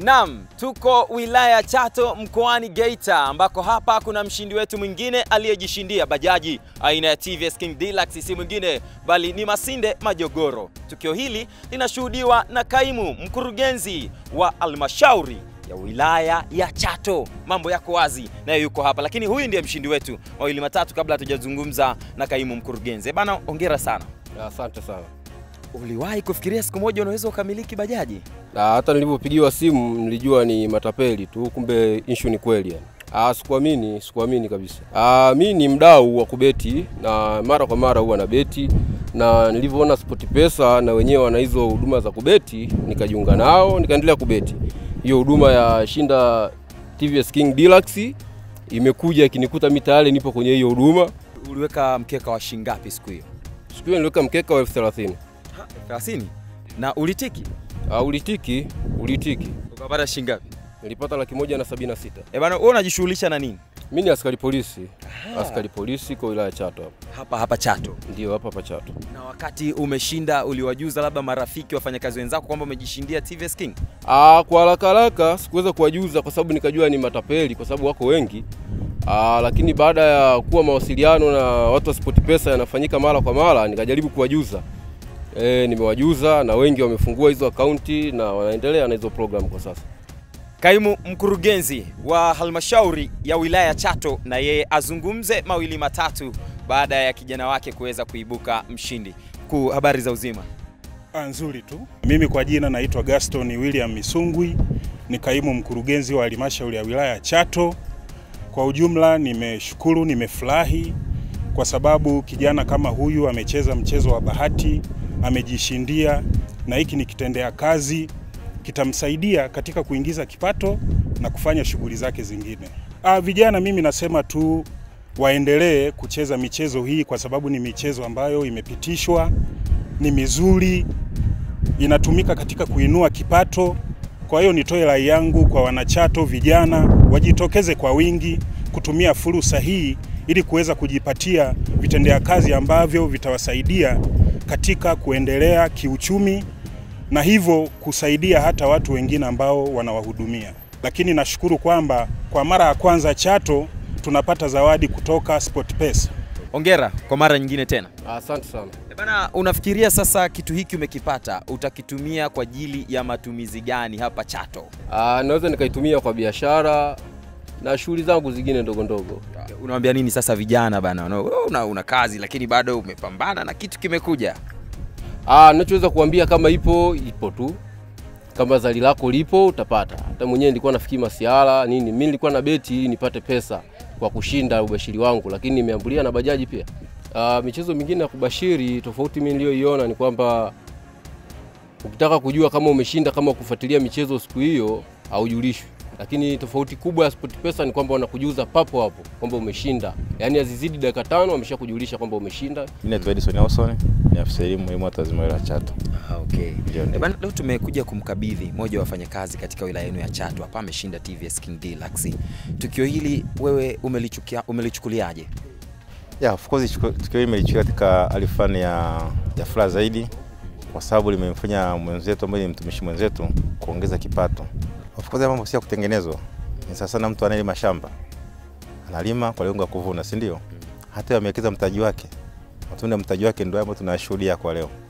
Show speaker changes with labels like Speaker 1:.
Speaker 1: Naam, tuko wilaya Chato mkoani Geita ambako hapa kuna mshindi wetu mwingine aliyejishindia bajaji aina ya TVS King Deluxe, si mwingine bali ni Masinde Majogoro. Tukio hili linashuhudiwa na kaimu mkurugenzi wa halmashauri ya wilaya ya Chato. Mambo yako wazi, naye yuko hapa, lakini huyu ndiye mshindi wetu. Mawili matatu kabla hatujazungumza na kaimu mkurugenzi. Bana, hongera sana.
Speaker 2: Asante sana.
Speaker 1: Uliwahi kufikiria siku moja unaweza ukamiliki bajaji?
Speaker 2: Na hata nilipopigiwa simu nilijua ni matapeli tu, kumbe issue ni kweli yani. Ah, sikuamini, sikuamini kabisa. Ah, mi ni mdau wa kubeti na mara kwa mara huwa na beti na nilivyoona SportPesa na wenyewe wana hizo huduma za kubeti, nikajiunga nao, nikaendelea kubeti. Hiyo huduma ya shinda TVS King Deluxe imekuja ikinikuta mi tayari nipo kwenye hiyo huduma.
Speaker 1: Uliweka mkeka wa shingapi siku hiyo?
Speaker 2: Siku hiyo niliweka mkeka wa elfu thelathini.
Speaker 1: 30 na ulitiki
Speaker 2: Ah, ulitiki, ulitiki.
Speaker 1: ukapata shingapi?
Speaker 2: Nilipata laki moja na sabini na sita.
Speaker 1: Eh bana, wewe unajishughulisha na nini
Speaker 2: Mi ni askari polisi, askari polisi kwa wilaya ya Chato hapa.
Speaker 1: hapa hapa Chato?
Speaker 2: Ndio hapa hapa Chato.
Speaker 1: Na wakati umeshinda, uliwajuza labda marafiki, wafanyakazi wenzako kwamba umejishindia TVS King?
Speaker 2: Ah, kwa haraka haraka sikuweza kuwajuza kwa sababu nikajua ni matapeli kwa sababu wako wengi. Ah, lakini baada ya kuwa mawasiliano na watu wa SportPesa yanafanyika mara kwa mara, nikajaribu kuwajuza. E, nimewajuza na wengi wamefungua hizo akaunti na wanaendelea na hizo program kwa sasa.
Speaker 1: Kaimu mkurugenzi wa halmashauri ya wilaya ya Chato na yeye azungumze mawili matatu baada ya kijana wake kuweza kuibuka mshindi. Kuu, habari za uzima?
Speaker 3: Ah, nzuri tu. Mimi kwa jina naitwa Gaston William Misungwi, ni kaimu mkurugenzi wa halmashauri ya wilaya ya Chato. Kwa ujumla nimeshukuru, nimefurahi kwa sababu kijana kama huyu amecheza mchezo wa bahati, amejishindia, na hiki ni kitendea kazi, kitamsaidia katika kuingiza kipato na kufanya shughuli zake zingine. Ah, vijana mimi nasema tu waendelee kucheza michezo hii kwa sababu ni michezo ambayo imepitishwa, ni mizuri, inatumika katika kuinua kipato. Kwa hiyo nitoe rai yangu kwa wanachato vijana wajitokeze kwa wingi kutumia fursa hii ili kuweza kujipatia vitendea kazi ambavyo vitawasaidia katika kuendelea kiuchumi na hivyo kusaidia hata watu wengine ambao wanawahudumia. Lakini nashukuru kwamba kwa mara ya kwanza Chato tunapata zawadi kutoka SportPesa.
Speaker 1: Hongera kwa mara nyingine tena.
Speaker 2: Asante sana.
Speaker 1: Eh Bana, unafikiria sasa kitu hiki umekipata utakitumia kwa ajili ya matumizi gani hapa Chato?
Speaker 2: Ah, naweza nikaitumia kwa biashara na shughuli zangu zingine ndogo ndogo.
Speaker 1: Unawambia nini sasa vijana bana? Una, wewe una, una kazi lakini bado umepambana na kitu kimekuja.
Speaker 2: Ah, ninachoweza kuambia kama ipo ipo tu, kama zali lako lipo utapata. Hata mwenyewe nilikuwa nafikiri masiara nini, mimi nilikuwa na beti ili nipate pesa kwa kushinda ubashiri wangu, lakini nimeambulia na bajaji pia. Ah, michezo mingine ya kubashiri tofauti mimi niliyoiona ni kwamba ukitaka kujua kama umeshinda, kama kufuatilia michezo siku hiyo haujulishwi, lakini tofauti kubwa ya SportPesa ni kwamba wanakujuza papo hapo kwamba umeshinda, yaani azizidi dakika tano wameshakujulisha kwamba umeshinda.
Speaker 4: Mimi naitwa Edison Nelson, ni afisa elimu elimu hata zima la Chato.
Speaker 1: Ah, okay.
Speaker 4: Ndio,
Speaker 1: Eh
Speaker 4: ndio.
Speaker 1: bana, leo tumekuja kumkabidhi mmoja wa wafanyakazi katika wilaya yenu ya Chato hapa ameshinda TVS King Deluxe. Tukio hili wewe umelichukia, umelichukuliaje?
Speaker 4: Yeah, of course chuko- tukio hili nimelichukua katika hali fulani ya, ya furaha zaidi kwa sababu limemfanya mwenzetu ambaye ni mtumishi mwenzetu kuongeza kipato. Of course haya mambo si ya kutengenezwa, ni sasa sana mtu anayelima shamba analima kwa lengo la kuvuna, si ndio? Hata amewekeza mtaji wake, matunda ya mtaji wake ndio ambayo tunashuhudia kwa leo.